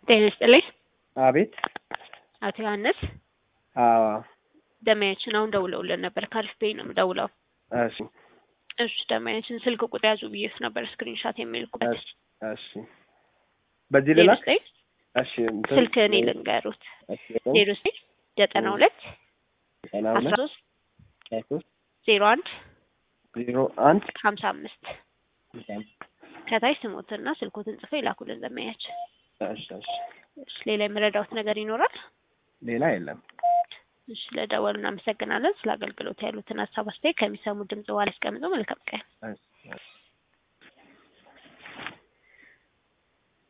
ጤና ይስጥልኝ። አቤት። አቶ ዮሐንስ አዎ። ደማያችን አሁን ደውለውልን ነበር። ከአሪፍ ቤይ ነው የምደውለው። እሺ እሺ ደማያችን ስልክ ቁጥር ያዙ ብዬሽ ነበር ስክሪንሻት የሚልኩበት እሺ እሺ። በዚህ ልላክ? ዘጠኝ እሺ እንትን- ስልክ እኔ ልንገሩት እሺ ዜሮ ዘጠኝ ዘጠና ሁለት ዘጠና አስራ ሁለት ሶስት አስራ ሶስት ዜሮ አንድ ዜሮ አንድ ሀምሳ አምስት ከታች ስሞትና ስልኮትን ጽፈው ይላኩልን ደማያችን። እሺ እሺ። እሺ ሌላ የምረዳውት ነገር ይኖራል? ሌላ የለም። እሺ ለደወሉ እናመሰግናለን። ስለ አገልግሎት ያሉትን ሀሳብ አስተያየት ከሚሰሙ ድምጽ በኋላ ያስቀምጡ። መልካም ቀን። እሺ